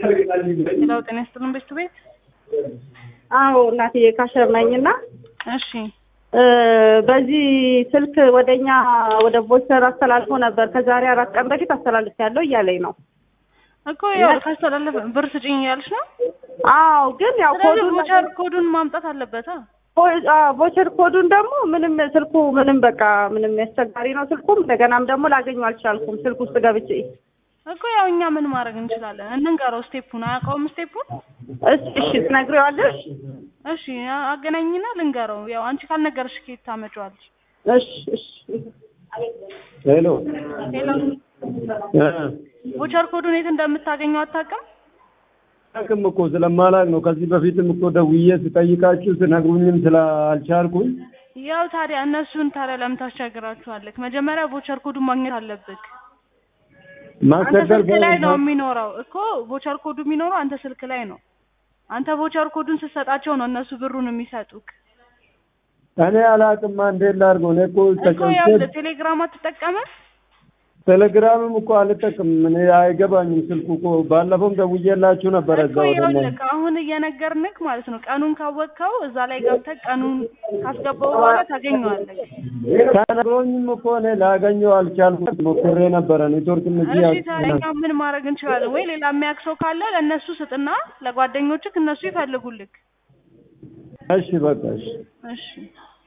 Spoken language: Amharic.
ሌላው ጤና ይስጥልን ቤት ቤት አዎ እናትዬ ካሸር ነኝና እሺ በዚህ ስልክ ወደኛ ወደ ቦቸር አስተላልፎ ነበር። ከዛሬ አራት ቀን በፊት አስተላልፍ ያለው እያለኝ ነው እኮ ያው ካስተላለፈ ብር ስጭኝ እያልሽ ነው። አዎ ግን ያው ስለዚህ ኮዱን ቮቸር ኮዱን ማምጣት አለበት። ቮቸር ኮዱን ደግሞ ምንም ስልኩ ምንም በቃ ምንም ያስቸጋሪ ነው ስልኩም። እንደገናም ደግሞ ላገኙ አልቻልኩም ስልክ ውስጥ ገብቼ እኮ ያው እኛ ምን ማድረግ እንችላለን? እንንገረው። ስቴፑን አያውቀውም ስቴፑን። እሺ እሺ ትነግሪዋለሽ? እሺ አገናኝና ልንገረው። ያው አንቺ ካልነገርሽ ከየት ታመጪዋለሽ? እሺ እሺ ሄሎ ሌላ ቮቸር ኮዱን የት እንደምታገኘው አታውቅም? አቅም እኮ ስለማላቅ ነው። ከዚህ በፊትም እኮ ደውዬ ስጠይቃችሁ ስነግሩኝም ስላልቻልኩኝ ያው ታዲያ እነሱን ታዲያ ለምን ታስቸግራችኋለህ? መጀመሪያ ቮቸር ኮዱን ማግኘት አለብህ። አንተ ማስቸገር ስልክ ላይ ነው የሚኖረው እኮ ቮቸር ኮዱ የሚኖረው አንተ ስልክ ላይ ነው። አንተ ቮቸር ኮዱን ስትሰጣቸው ነው እነሱ ብሩን የሚሰጡክ እኔ አላቅማ እንዴት ላድርገው? እኔ እኮ እኮ ያው ተጨንቄ ቴሌግራም አትጠቀምም? ቴሌግራምም እኮ አልጠቅምም። እኔ አይገባኝም ስልኩ እኮ ባለፈውም ደውዬላችሁ ነበረ እኮ እዛ ወደ ይኸውልህ አሁን እየነገርንክ ማለት ነው። ቀኑን ካወቅከው እዛ ላይ ገብተህ ቀኑን ካስገባው በኋላ ታገኘዋለህ። ከነግሮኝም እኮ እኔ ላገኘው አልቻልኩም። ሞክሬ ነበረ ኔትወርክም እዚህ እሺ ታዲያ እኛ ምን ማድረግ እንችላለን? ወይ ሌላ የሚያውቅ ሰው ካለ ለእነሱ ስጥና ለጓደኞችክ እነሱ ይፈልጉልክ። እሺ በቃ እሺ እሺ